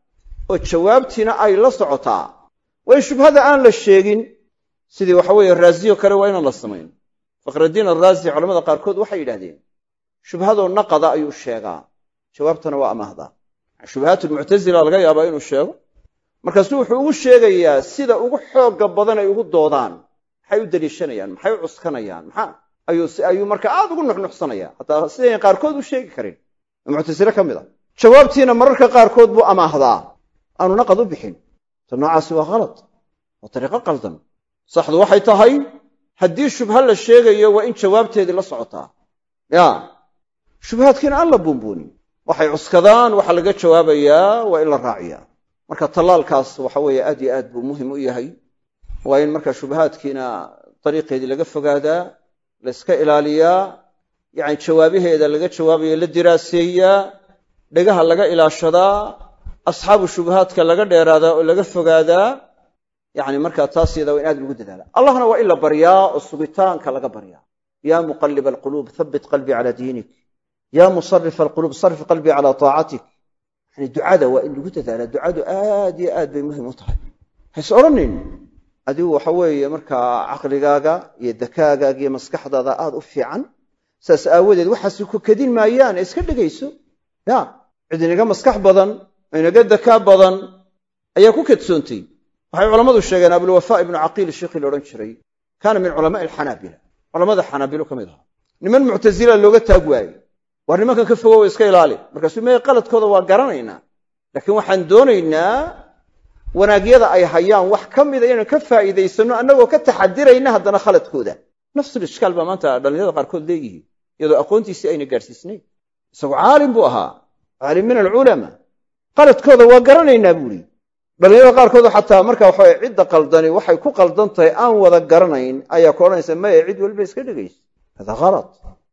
oo jawaabtiina ay la socotaa waa in shubhada aan la sheegin sidii waxa weeye raaziyo kale waa inaan la samayn fakhraddiin araazi culamada qaarkood waxay yidhahdeen shubhadoo naqada ayuu sheegaa jawaabtana waa amaahdaa shubahaat lmuctasila laga yaabaa inuu sheego markaasuu wuxuu ugu sheegayaa sida ugu xooga badan ay ugu doodaan maxay u deliishanayaan maxay u cuskanayaan maxaa ayuu marka aad ugu nuxnuxsanaya hataa sidayn qaarkood u sheegi karin muctasile ka mid a jawaabtiina mararka qaarkood buu amaahdaa aanu naqad u bixin ta noocaasi waa khalad waa dariiqo qaldan saxdu waxay tahay haddii shubha la sheegayo waa in jawaabteedii la socotaa ya shubhaadkiina aan la buunbuunin waxay cuskadaan waxaa laga jawaabayaa waa in la raaciyaa marka tallaalkaas waxa weeye aad iyo aad buu muhim u yahay waa in marka shubahaadkiina dariiqeedii laga fogaadaa la iska ilaaliyaa yacni jawaabaheeda laga jawaabayo la diraaseeyaa dhegaha laga ilaashadaa asxaabu shubahaadka laga dheeraadaa oo laga fogaadaa yacni markaa taas yada waa in aad lagu dadaala allahna waa in la baryaa oo sugitaanka laga baryaa yaa muqaliba alquluub habbit qalbii calaa diinik yaa musarifa alquluub sarif qalbii calaa taacatik yani ducada waa in lagu dadaalaa ducadu aad iyo aad bay muhim u tahay hays odhanin adigu waxa weeye markaa caqligaaga iyo dakaagaaga iyo maskaxdaada aad u fiican saas aawadeed waxaasi ku kadin maayaan ee iska dhegayso ya cid inaga maskax badan oo inaga dakaa badan ayaa ku kadsoontay waxay culammadu sheegeen abulwafaa ibnu caqiil sheekhii la odhan jiray kaana min culamaai alxanaabila culamada xanaabilo ka mid ahaa niman muctasila looga taag waayey waar nimankan ka fogow iska ilaali markaasuu me qaladkooda waa garanaynaa laakiin waxaan doonaynaa wanaagyada ay hayaan wax ka mida inaan ka faa'iidaysanno annagoo ka taxadirayna haddana khaladkooda nafsul ishkaal baa maanta dhallinyarada qaarkood leeyihiin iyadoo aqoontiisii ayna gaadhsiisnayn isagu caalim buu ahaa caalim min alculamaa qaladkooda waa garanaynaa buuhi dhallinyarada qaarkood xataa marka waxa cidda qaldani waxay ku qaldan tahay aan wada garanayn ayaa ku odhanaysa maya cid waliba iska dhegayso hada khalad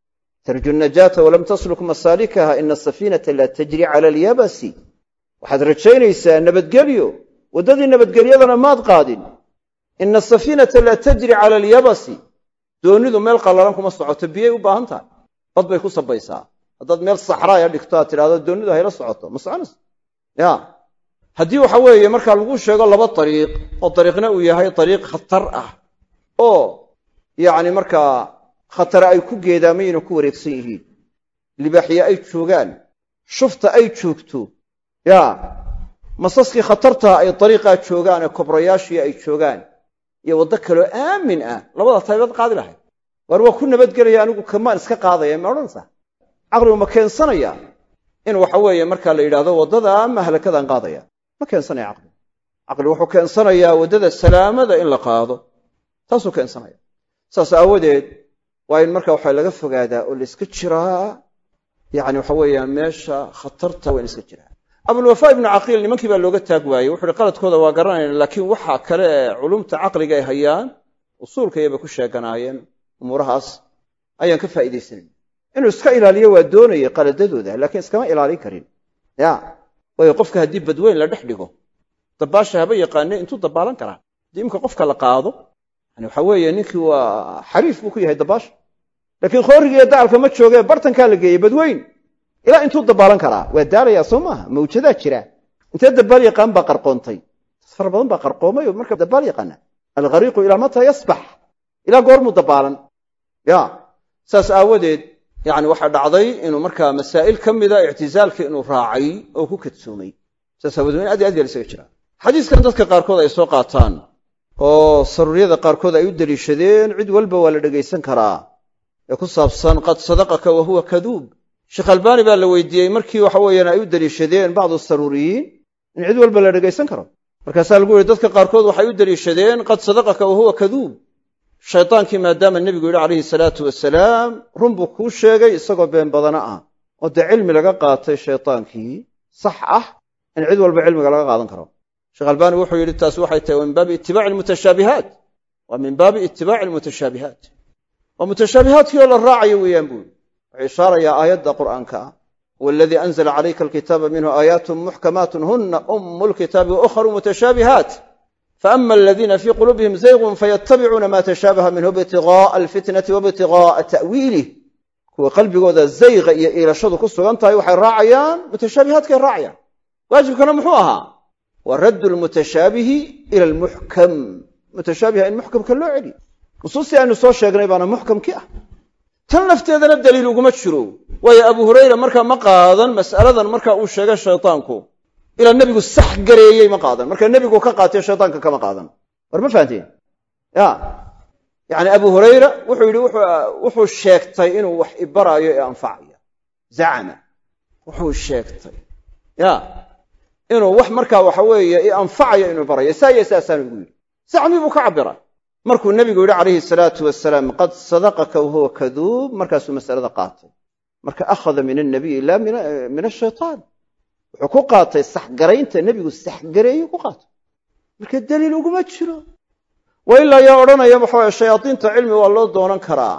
tarju najaata walam tasluk masaalikaha ina asafiinata la tajri cala alyabasi waxaad rajaynaysaa nabadgelyo waddadii nabadgelyadana maad qaadin ina asafiinata la tajri cala alyabasi doonidu meel qallalan kuma socoto biyay u baahan tahay bad bay ku sabaysaa haddaad meel saxraaya dhigto aad tidhahdo doonidu hayla socoto ma soconaysa ya haddii waxa weeye markaa lagu sheego laba dariiq oo dariiqna uu yahay dariiq khatar ah oo yacni markaa khatare ay ku geedaamayna ku wareegsan yihiin libaaxye ay joogaan shufta ay joogto yaa masaskii khatartaa ay dariiqaa joogaan ee kobrayaashii ay joogaan iyo waddo kaloo aamin ah labada taybaad qaadi lahayd waar waa ku nabadgelaya anigu kamaan iska qaadaya ma odhanaysaa caqligu ma keensanaya in waxa weeye markaa la yidhahdo waddada mahlakadaan qaadaya ma keensanaya caqligu caqligu wuxuu keensanayaa waddada salaamada in la qaado taasuu keensanaya saas aawadeed waa in marka waxa laga fogaadaa oo la iska jiraa yani waxa weeyaan meesha khatarta waa in iska jiraa abulwafaa ibnu caqiil nimankii baa looga taag waayey wuxu uhi qaladkooda waa garanayna laakiin waxa kale ee culumta caqliga ay hayaan usuulkayabay ku sheeganaayeen umuurahaas ayaan ka faa'iidaysanan inuu iska ilaaliyo waa doonayay qaladadooda laakiin iskama ilaalin karin ya waayo qofka haddii badweyn la dhex dhigo dabaasha haba yaqaane intuu dabaalan karaa haddii imka qofka la qaado yani waxa weeye ninkii waa xariif buu ku yahay dabaasha laakiin khoorigiiyo dacalka ma joogee bartankaa la geeyey badweyn ilaa intuu dabaalan karaa waa daalayaa soo maaha mawjadaa jira intee dabaal yaqaan baa qarqoontay dad fara badan baa qarqoomay oo marka dabaal yaqaana alghariiqu ilaa mataa yasbax ilaa goormuu dabaalan ya saas aawadeed yani waxaa dhacday inuu markaa masaa'il ka mida ictizaalka inuu raacay oo ku kadsoomay saas aawadeed in aad iyo aad yaa isaga jira xadiiskan dadka qaarkood ay soo qaataan oo saruuryada qaarkood ay u deliishadeen cid walba waa la dhegaysan karaa ee ku saabsan qad sadaqaka wa huwa kaduub sheekh albaani baa la weydiiyey markii waxa weeyaan ay u deliishadeen bacdu saruuriyiin in cid walba la dhegaysan karo markaasaa lagu yihi dadka qaarkood waxay u deliishadeen qad sadaqaka wa huwa kaduub shaydaankii maadaama nebigu yidhi calayhi salaatu wasalaam run buu kuu sheegay isagoo been badana ah oo dee cilmi laga qaatay shaydaankii sax ah in cid walba cilmiga laga qaadan karo sheekh albaani wuxuu yidhi taasi waxay tahay wa min baabi itibaaci almutashaabihaat waa min baabi itibaaci almutashaabihaat waa mutashaabihaadkii oo la raacayo weeyaan buu yidhi wuxuu ishaarayaa aayadda qur'aanka ah huwa aladii anzala calayka alkitaaba minhu aayaatun muxkamaatun huna ummu lkitaabi wa ukhru mutashaabihaat faama aladiina fii quluubihim zaygun fayatabicuuna ma tashaabaha minhu ibtigaaa alfitnati waibtigaaa ta'wiilih kuwa qalbigooda zayqa iyo iilashadu ku sugan tahay waxay raacayaan mutashaabihaadkay raacayaan waajibkana muxuu ahaa wa raddu lmutashaabihi ila almuxkam mutashaabiha in muxkamka loo celiyo nusuustii aynu soo sheegnay baana muxkamkii ah tan lafteedana daliil uguma jiro waayo abu hurayra markaa ma qaadan mas'aladan marka uu sheegay shaytaanku ilaa nebigu sax gareeyey ma qaadan marka nebigu ka qaatay shaytaanka kama qaadan war ma fahanteen ya yani abu hurayra wuxuu yidhi wuxuu sheegtay inuu wax ibaraayo ee anfacaya zacama wuxuu sheegtay ya inuu wax markaa waxa weeye i anfacayo inuu barayo saa iyo saasaanu igu yidhi zacmi buu ka cabira markuu nebigu yidhi calayhi salaatu wasalaam qad sadaqaka wahuwa kaduub markaasuu masalada qaatay marka akhada min annabiy ila min ashaytaan wuxuu ku qaatay saxgaraynta nebigu saxgareeyu ku qaatay marka daliil uguma jiro wa ilaa yaa odhanaya waxaweye shayaadiinta cilmi waa loo doonan karaa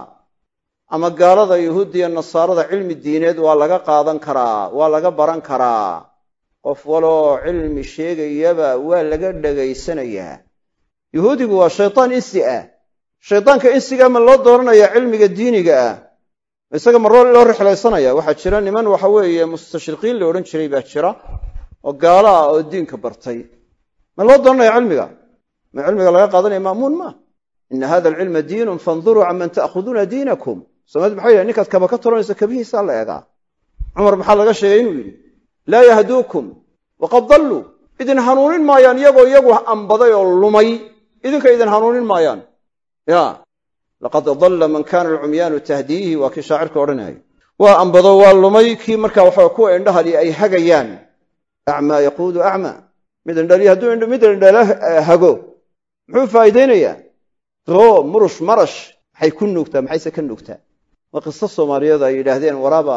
ama gaalada yuhuuddiya nasaarada cilmi diineed waa laga qaadan karaa waa laga baran karaa qof waloo cilmi sheegayaba waa laga dhegaysanayaa yuhuudigu waa shaydaan insi ah shaydaanka insiga ma loo doonanayaa cilmiga diiniga ah isaga ma loo rixlaysanaya waxaa jira niman waxa weeye mustashriqiin la odhan jiray baa jira oo gaalo ah oo diinka bartay ma loo doonanaya cilmiga ma cilmiga laga qaadanaya ma'muun maa ina hada alcilma diinun fanduruu canman ta'khuduuna diinakum soomaalid maxay yidhahen ninkaad kaba ka tolanayso kabihiisaa la eegaa cumar maxaa laga sheegay inuu yidhi laa yahduukum waqad dalluu idin hanuunin maayaan iyagoo iyagu ambaday oo lumay idinka idin hanuunin maayaan ya laqad dalla man kana alcumyaanu tahdiihi waa kii shaacirka odhanayay waa ambado waa lumay kii markaa waxa kuwa indhahali ay hagayaan acmaa yaquudu acmaa mid indhali hadduu mid indhala hago muxuu faa'iidaynayaa doo murush marash maxay ku nuugtaa maxayse ka nuugtaa waa qiso soomaaliyeed ay yidhaahdeen waraaba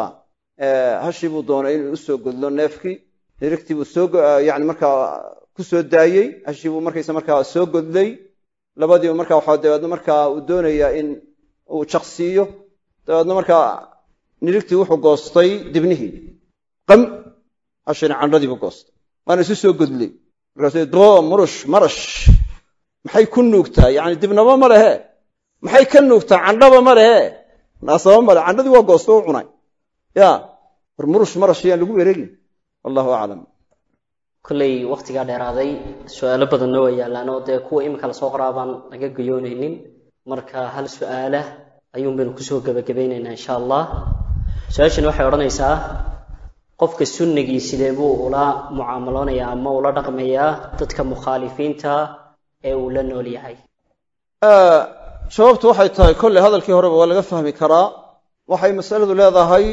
hashii buu doonay inuu u soo godlo neefkii nirigtii buu soo yani markaa ku soo daayey hashii buu markaysa markaa soo godlay labadiiba markaa waxaa dabeedna markaa uu doonayaa in uu jaqsiiyo dabeedna markaa nirigtii wuxuu goostay dibnihii qam hashina candhadiibu goostay waana isu soo godlay markaasuu doo murush marash maxay ku nuugtaa yani dibnaba ma lehe maxay ka nuugtaa candhaba ma lehe naasaba male candhadii waa goosto u cunay ya war murush marash yaan lagu wareegin wallahu aclam kolley wakhtigaa dheeraaday su-aalo badanna waa yaallaan oo dee kuwa iminka lasoo qoraa baan laga gayoonaynin marka hal su-aala ayuun baynu kusoo gebagabaynaynaa insha allah su-aashani waxay odhanaysaa qofka sunnigii sidee buu ula mucaamaloonayaa ama ula dhaqmayaa dadka mukhaalifiinta ee uu la nool yahay jawaabtu waxay tahay kolley hadalkii horeba waa laga fahmi karaa waxay masaladu leedahay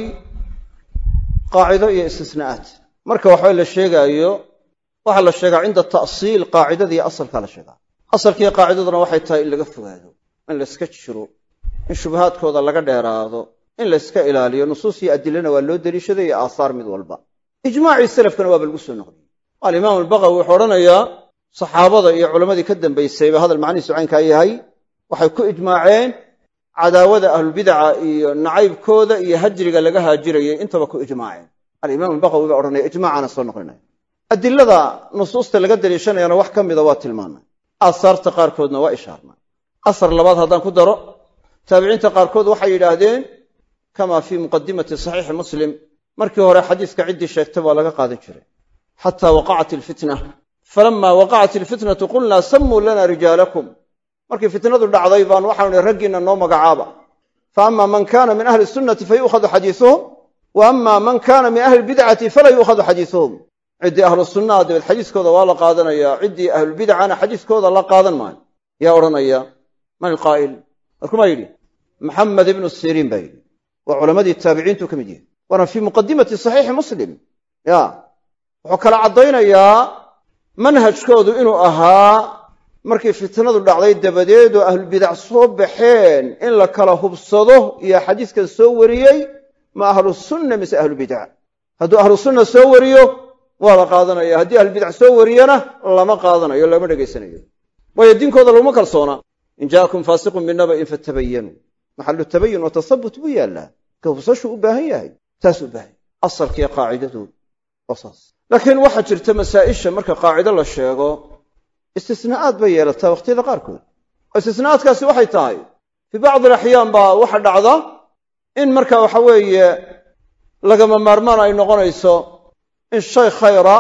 qaacido iyo istisnaa'aat marka waxba la sheegaayo waxaa la sheegaa cinda ta'siil qaacidada iyo asalkaa la sheegaa asalkiiyo qaacidaduna waxay tahay in laga fogaado in layska jiro in shubahaadkooda laga dheeraado in layska ilaaliyo nusuus iyo adilana waa loo deliishaday iyo aahaar mid walba ijmaacii salafkana waaba lagu soo noqdiyey alimaam albaqawi wuxuu odhanayaa saxaabada iyo culammadii ka dambaysayba hadal macnihiisu caynkaa yahay waxay ku ijmaaceen cadaawada ahlulbidaca iyo nacaybkooda iyo hajriga laga haajirayay intaba ku ijmaaceen alimaam albaqawi baa odhanaya ijmaacaana soo noqlinaya adilada nusuusta laga daliishanayana wax ka mida waa tilmaanay aasaarta qaarkoodna waa ishaarnay asar labaad haddaan ku daro taabiciinta qaarkood waxay yidhaahdeen kama fii muqadimati saxiixi muslim markii hore xadiiska ciddii sheegtay baa laga qaadan jiray xataa waqacat ilfitna falama waqacat ilfitnatu qulnaa sammuu lana rijaalakum markii fitnadu dhacday baan waxaanu nihi raggiinna noo magacaaba fa ama man kana min ahli sunnati fa yu'khadu xadiisuhum wa ama man kana min ahli bidcati falaa yu'khadu xadiisuhum ciddii ahlu sunnaha dabeed xadiiskooda waa la qaadanayaa ciddii ahlubidcana xadiiskooda la qaadan maayo yaa odhanaya man ilqaa'il markumaa yidhi maxamed ibnu siriin baa yidhi waa culammadii taabiciintu ka mid yahay waana fii muqadimati saxiixi muslim ya wuxuu kala caddaynayaa manhajkoodu inuu ahaa markii fitnadu dhacday dabadeed oo ahlubidac soo baxeen in la kala hubsado iyo xadiiskan soo wariyey ma ahlu sunna mise ahlubidac hadduu ahlu sunna soo wariyo waa la qaadanaya haddii ahlubidac soo wariyana lama qaadanayo lama dhegaysanayo waayo diinkooda laguma kalsoona in jaakum faasiqun binaba'in fatabayanuu maxalu tabayun wa tasabut buu yaallaa ka hubsashuu u baahan yahay taasuu u baahan yahay asalkiiyo qaacidadu waa saas laakiin waxaa jirta masaa'isha marka qaacido la sheego istisnaa'aad bay yeelataa wakhtiyada qaarkood oo istisnaa'aadkaasi waxay tahay fii bacdi alaxyaan baa waxa dhacda in marka waxa weeye lagama maarmaan ay noqonayso in shay khayra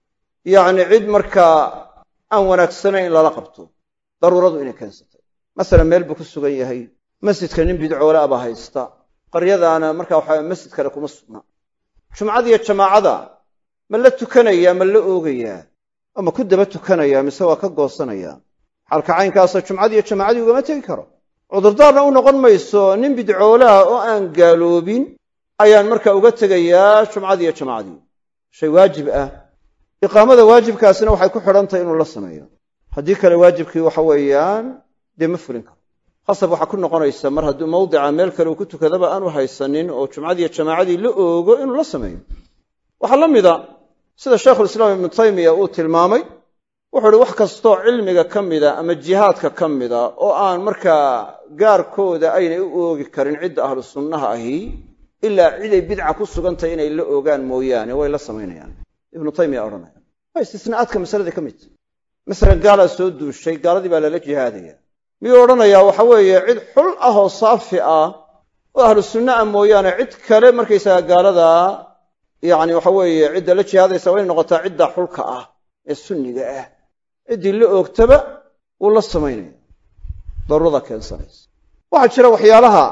yacni cid markaa aan wanaagsanayn in lala qabto daruuradu inay keensatay masalan meel buu ku sugan yahay masjidka nin bidcoole aba haysta qaryadaana marka waxa masjid kale kuma sugna jumcadiiyo jamaacada ma la tukanayaa ma la oogayaa oo ma ku daba tukanayaa mise waa ka goosanayaa xaalka caynkaasa jumcadiiyo jamaacadii ugama tegi karo cudurdaarna u noqon mayso nin bidcoolaha oo aan gaaloobin ayaan marka uga tegayaa jumcadiiyo jamaacadii shay waajib ah iqaamada waajibkaasina waxay ku xidhan tahay inuu la sameeyo haddii kale waajibkii waxa weeyaan dee ma fulin karo khasab waxaa ku noqonaysa mar hadduu mawdica meel kale uu ku tukadaba aanu haysanin oo jumcadiiyo jamaacadii la oogo inuu la sameeyo waxaa la mida sida shaykhulislaam ibnu taymiya uu tilmaamay wuxuu uhi wax kastoo cilmiga ka mida ama jihaadka ka mida oo aan markaa gaarkooda aynay u oogi karin cidda ahlu sunnaha ahi ilaa ciday bidca ku sugantahay inay la oogaan mooyaane way la samaynayaan ibnu taymiya odhanaya waa istisnaa'aadka masaladii ka mid masalan gaalaa soo duushay gaaladii baa lala jihaadaya miyuu odhanayaa waxa weeye cid xul ah oo saafi ah oo ahlu sunna ah mooyaane cid kale markaysaga gaaladaa yacni waxa weeye cidda la jihaadaysa waa inay noqotaa cidda xulka ah ee sunniga ah ciddii la oogtaba wuu la samaynaya daruurada keensanaysa waxaa jira waxyaalaha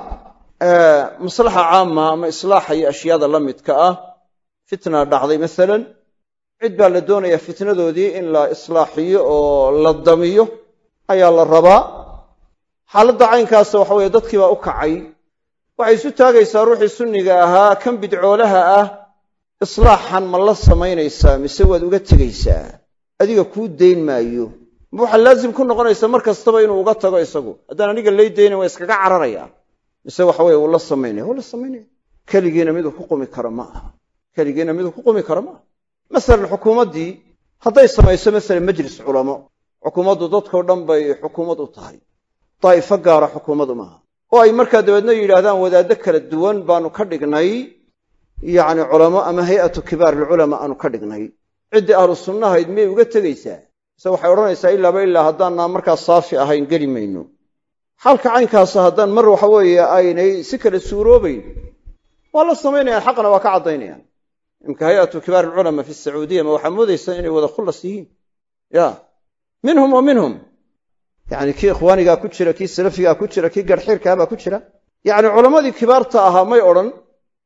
maslaxa caama ama islaaxa iyo ashyaada la midka ah fitna dhacday masalan cid baa la doonayaa fitnadoodii in la islaaxiyo oo la damiyo ayaa la rabaa xaaladda caynkaasa waxa weeye dadkii baa u kacay waxay isu taagaysaa ruuxii sunniga ahaa kan bidcoolaha ah islaaxan ma la samaynaysaa mise waad uga tegaysaa adiga kuu dayn maayo ma waxaa laazim ku noqonaysa mar kastaba inuu uga tago isagu haddaan aniga lay daynan waa iskaga cararaya mise waxa weye wuu la samaynaya wuu la samaynaya keligiina miduu ku qumi karo ma aha keligiina miduu ku qumi karo ma aha masalan xukuumaddii hadday samayso masalan majlis culamo xukuumaddu dadkao dhan bay xukuumad u tahay daa'ifo gaara xukuumadu maaha oo ay markaa dabeedna yidhaahdaan wadaaddo kala duwan baanu ka dhignay yacni culamo ama hay'atu kibaar alculamaa aanu ka dhignay ciddii ahlu sunnahayd miyay uga tegaysaa mise waxay odhanaysaa ilaaba ilaa haddaanaan markaa saafi ahayn geli mayno xaalka caynkaasa haddaan mar waxa weeye aynay si kale suuroobayn waa la samaynayaan xaqna waa ka caddaynayaan imka hay'atu kibaar alculamaa fi sacuudiya ma waxaa moodaysaa inay wada khullas yihiin ya minhum wa minhum yacni kii ikhwaanigaa ku jira kii salafigaa ku jira kii garxiirkaabaa ku jira yacni culammadii kibaarta ahaa may odhan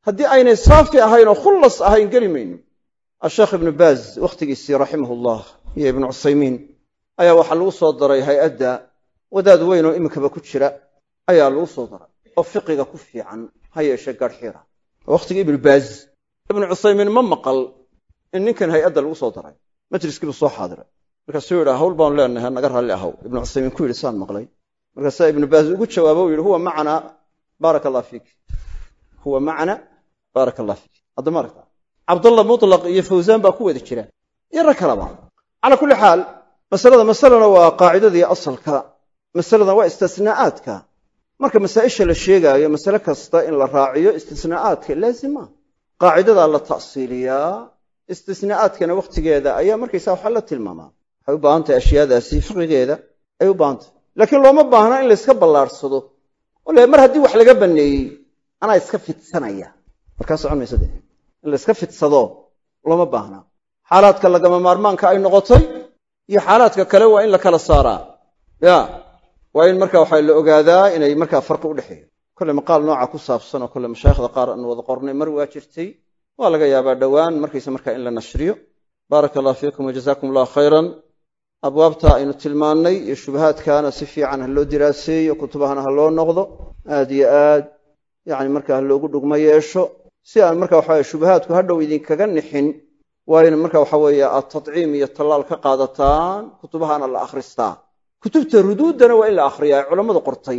haddii aynay saafi ahayn oo khullas ahayn geli mayno asheekh ibnu baaz wakhtigiisii raximahullah iyo ibnu cusaymiin ayaa waxaa lagu soo daray hay-adda wadaad weyn oo iminkaba ku jira ayaa lagu soo daray oo fiqiga ku fiican ha yeeshee gaadhxiira wakhtigii ibnu baaz ibnu cusaymiin ma maqal in ninkan hay-adda lagu soo daray majliskiibuu soo xaadiray markaasuu yidhi hawl baanu leenahay naga raalli ahow ibnu cusaymiin ku yidhi saan maqlay markaasaa ibnu baaz ugu jawaabo u yidhi huwa macana baaraka allah fiik huwa macana baaraka allah fiik haddama aragta cabdallah mutlaq iyo fawsaan baa ku wada jira iyo rag kalaba calaa kulli xaal masalada masalana waa qaacidadii asalka masaladan waa istisnaa'aadka marka masaa'isha la sheegaayo masale kasta in la raaciyo istisnaa'aadka laazima qaacidadaa la ta'siiliyaa istisnaa'aadkana wakhtigeeda ayaa markaysaa waxa la tilmaamaa waxay u baahan tahay ashyaadaasi fiqigeeda ay u baahan tahay laakiin looma baahna in layska ballaadhsado oo le mar haddii wax laga banneeyey anaa iska fidsanaya markaa socon maysa de in la iska fidsado looma baahna xaalaadka lagama maarmaanka ay noqotay iyo xaalaadka kale waa in la kala saaraa ya waa in marka waxaa la ogaadaa inay markaa farqi u dhexeeyo kolle maqaal nooca ku saabsan oo kolle mashaayikhda qaar aan wada qornay mar waa jirtay waa laga yaabaa dhowaan markaysa markaa in la nashriyo baaraka allah fiikum wajazaakum allah khayran abwaabta aynu tilmaannay iyo shubahaadkaana si fiican ha loo diraaseeyo kutubahana ha loo noqdo aad iyo aad yani marka ha loogu dhugmo yeesho si aan marka waxaweye shubahaadku hadhow idinkaga nixin waa in marka waxa weeye aad tadciim iyo tallaal ka qaadataan kutubahana la akhristaa kutubta ruduuddana waa in la akhriyaa ee culammadu qortay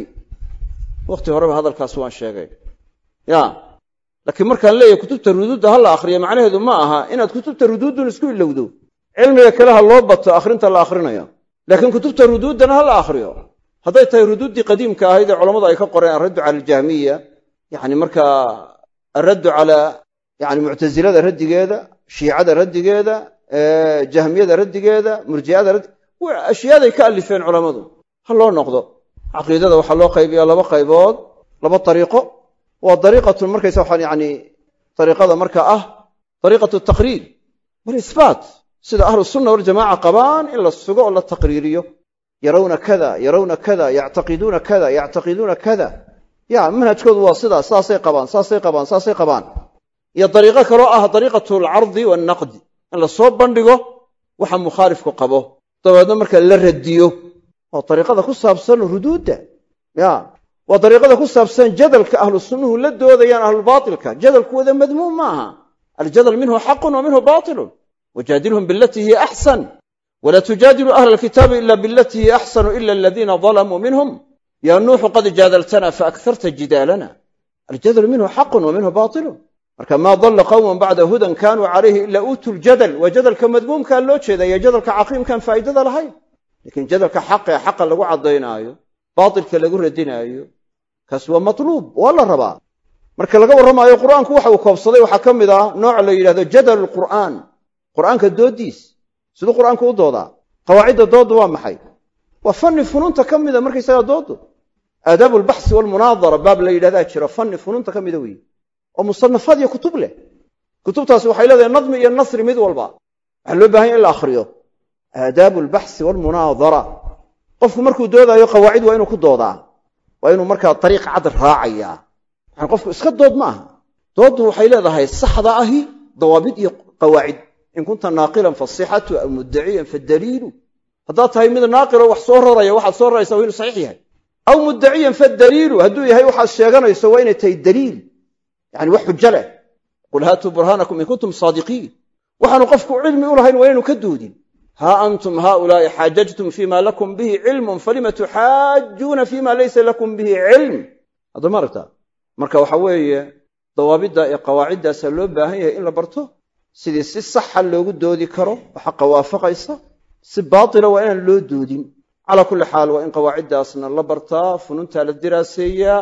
wakhti horeba hadalkaas waan sheegay ya laakiin markaan leeyahay kutubta ruduudda ha la akhriya macnaheedu ma aha inaad kutubta ruduuddun isku ilowdo cilmiga kale ha loo bato akhrinta la akhrinayo laakiin kutubta ruduuddana ha la akhriyo hadday tahay ruduuddii qadiimka ahayd ee culammadu ay ka qoreen alraddu cala aljahmiya yani markaa alraddu cala yani muctasilada raddigeeda shiicada raddigeeda jahmiyada raddigeeda murji'ada raddi ashyaaday ka alifeen culammadu ha loo noqdo caqiidada waxaa loo qaybiyaa laba qaybood laba ariiqo waa dariiqatun markaysa waxaan yani ariiqada marka ah dariiqatu taqriir walisbaat sida ahlu sunna waljamaca qabaan in la sugo oo la taqriiriyo yarawna kada yarawna kada yactaqiduuna kada yactaqiduuna kada ya manhajkoodu waa sidaas saasay qabaan saasay qabaan saasay qabaan iyo dariiqo kaloo ah dariiqatu alcardi wannaqdi in la soo bandhigo waxa mukhaalifku qabo dabeedna marka la radiyo waa dariiqada ku saabsan ruduudda ya waa dariiqada ku saabsan jadalka ahlu sunnuhu la doodayaan ahlubaatilka jadalkuwada madmuum maaha aljadal minhu xaqun wa minhu baatilun wajaadilhum bilatii hiya axsan wla tujaadilu ahla alkitaabi ila bilatii hiya axsanu ila aladiina dalamuu minhum ya nuuxu qad jaadaltana faakharta jidaalana aljadalu minhu xaqun wa minhu baatilun marka maa dalla qowman bacda hudan kanuu calayhi ila uutuu ljadal waa jadalka madmuumkaa loo jeedaya jadalka caqiimkaan faa'idada lahayn lakiin jadalka xaqa ee xaqa lagu caddaynaayo baatilka lagu radinaayo kaas waa matluub waa la rabaa marka laga warramaayo qur'aanku waxa uu koobsaday waxaa ka mid ah nooc la yidhahdo jadal lqur'aan qur'aanka dooddiis siduu qur'aanku u doodaa qawaacidda dooddu waa maxay waa fanni funuunta ka mida markaysagaa dooddu aadaabu albaxsi walmunaadara baab la yidhahdaa jiro fanni funuunta ka mida weeye oo musanafaad iyo kutub leh kutubtaasi waxay leedahay nadmi iyo nasri mid walba waxaa loo bahan ya in la akhriyo aadaabu albaxsi walmunaadara qofku markuu doodaayo qawaacid waa inuu ku doodaa waa inuu markaa dariiq cad raacayaa yani qofku iska dood ma aha dooddu waxay leedahay saxda ahi dawaabid iyo qawaacid in kunta naaqilan fasixatu aw muddaciyan fadaliilu haddaad tahay mid naaqilo wax soo raraya waxaad soo raraysa waa inuu saxiix yahay aw muddaciyan fadaliilu hadduu yahay waxaad sheeganayso waa inay tahay daliil yani wax xujo leh qul haatuu burhaanakum in kuntum saadiqiin waxaanu qofku cilmi u lahayn waa inaynu ka doodin haa antum haaulaa'i xaajajtum fima lakum bihi cilmun falima tuxaajuuna fima laysa lakum bihi cilm haddama aragtaa marka waxa weeye dawaabidda ee qawaaciddaasaa loo baahan yahay in la barto sidii si saxa loogu doodi karo oo xaqa waafaqaysa si baatila waa inaan loo doodin calaa kulli xaal waa in qawaaciddaasna la bartaa fununtaa la diraaseeyaa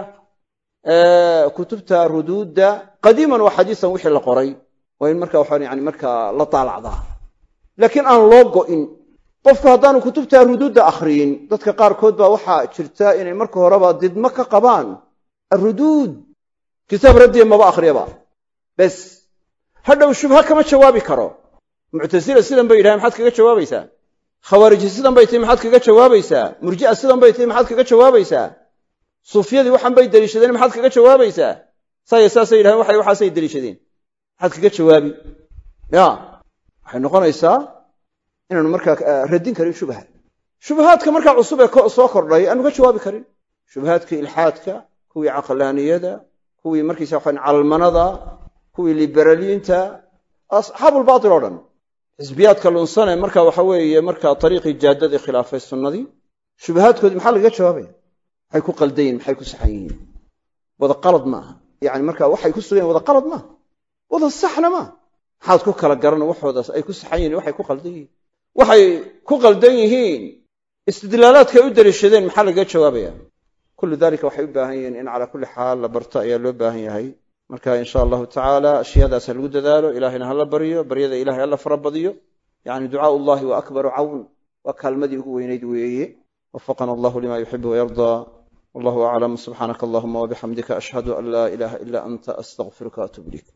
kutubta ruduudda qadiiman wa xadiisan wixii la qoray waa in marka waxaan yani markaa la taalacdaa laakiin aan loo go'in qofku haddaanu kutubta ruduudda akhriyin dadka qaarkood baa waxaa jirta inay marka horeba didmo ka qabaan aruduud kitaab raddiya maba akhriyaba bes hadhow shubha kama jawaabi karo muctasila sidan bay yidhahen maxaad kaga jawaabaysaa khawaariji sidan bay tihi maxaad kaga jawaabaysaa murji'a sidan bay tihi maxaad kaga jawaabaysaa suufiyadii waxaan bay deliishadeen maxaad kaga jawaabaysaa saaya saasay yidhahdeen waxay waxaasay deliishadeen maxaad kaga jawaabi ya waxay noqonaysaa inaanu markaa radin karin shubaha shubahaadka markaa cusub ee soo kordhay aanu ka jawaabi karin shubahaadkii ilxaadka kuwii caqlaaniyada kuwii markiisa waxaan calmanada kuwii liberaliyiinta asxaabulbaatil oo dhan xisbiyaadka lunsane marka waxa weeye markaa ariiqii jaadadii khilaafay sunnadii shubahaadkoodii maxaa lagaga jawaabaya maxay ku qaldayin maxay ku saxan yihiin wada qalad maaha yani marka waxay ku sugayen wada qalad maaha wada saxna maaha maxaad ku kala garana waxoodaas ay ku saxan yihin waxay ku qaldan yihiin waxay ku qaldan yihiin istidlaalaadkay u daliishadeen maxaa lagaga jawaabaya kullu dalika waxay u baahan yihiin in calaa kulli xaal la barto ayaa loo baahan yahay marka in sha allahu tacaala ashyaadaas ha lagu dadaalo ilahayna hala baryo baryada ilahay hala farabadiyo yani ducaau llahi wa akbaru cawn waa kaalmadii ugu weynayd weeye wafaqana allahu lima yuxibu wayardaa wallahu aclam subxaanaka allahuma wabixamdika ashhadu an laa ilaha ila anta astaqfiruka atub ilayk